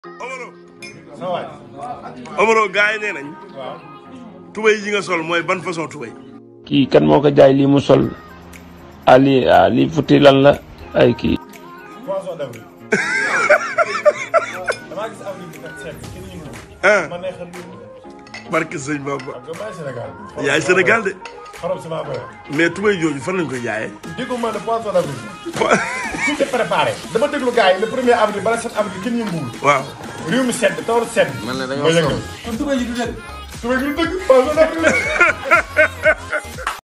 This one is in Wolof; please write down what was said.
Omaro sa waay Omaro gars yi nee nañ waaw tubéy yi nga sol mooy ban façon tubéy kii kan moo ko jaay lii mu sol ah lii ah lii futti lan la ay kii poisson d'avril damaa gis avril bi kat seet kenn ñu ah ma neexal lu barke sëñ Bamba xam nga maay Sénégal yaay Sénégal de xorom si maa koy mais tubéy jooju fan lañ koy jaayee déggu ma ne poisson d'avril tout est préparé dama déglu gars yi le premier avril bala 7 avril kenn yënguwul waaw réew mi sedd tawar sedd man la ma dañoo yëngal sonn kon tubéy yi du dëgg tubéy yi du dëgg poisson d'avril